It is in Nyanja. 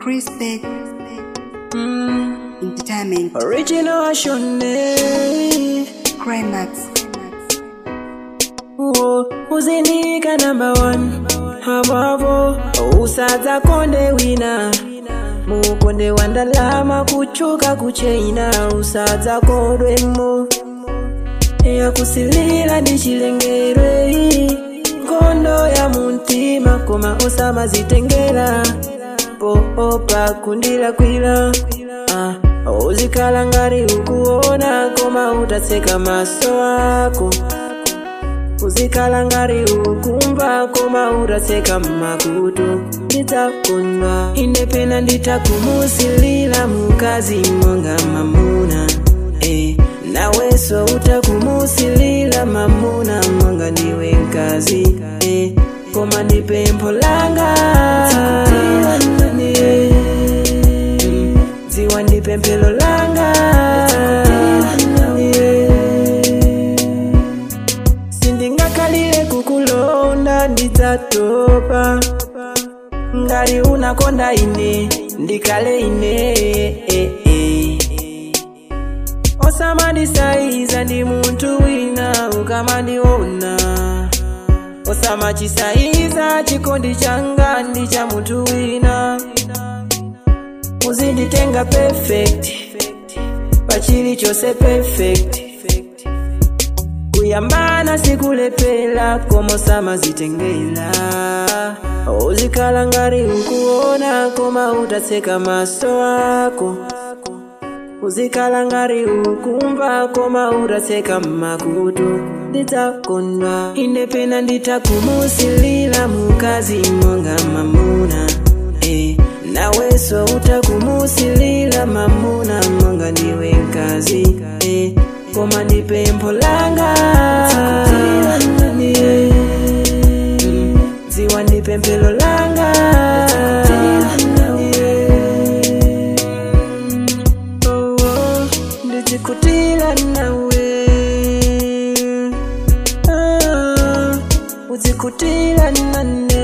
Chris Beck Mm, Entertainment original ashone Climax Uwo, uzinika number one habavo usadza konde wina mukonde wa ndalama kuchuka kuchaina usadza kodwemo yakusilira ndi chilengerwe nkhondo ya muntima koma osamazitengera poopa kundilakwira ah, uzikhala ngati ukuona koma utatseka maso ako uzikhala ngati ukumva koma utatseka makutu ndidzakondwa ine pena nditakumusilira mukazi monga mamuna eh, nawenso utakumusilira mamuna monga ndiwe mkazi eh, koma ndi pempho langa eh, mm, dziwa ndi pemphero langa eh, sindingakhalire kukulonda ndidzatopa ngati unakonda ine ndikale ine eh, eh. osamandisaiza ndi munthu wina ukamandiona osamachisaiza chikondi changa ndi cha munthu wina uzinditenga perfect pachili chose perfect kuyambana sikulepera koma osamazitengera uzikhala ngati ukuona koma utatseka maso ako uzikhala ngati ukumva koma utatseka makutu ndidzakondwa ine pena nditakumusilira mukazi monga mamuna eh, nawenso utakumusilira mamuna monga ndiwe mkazi eh, koma ndi pempho langa eh, mm, dziwa ndi pemphero langa eh, oh, oh, ndidzikutira nawe ah, udzikutira nane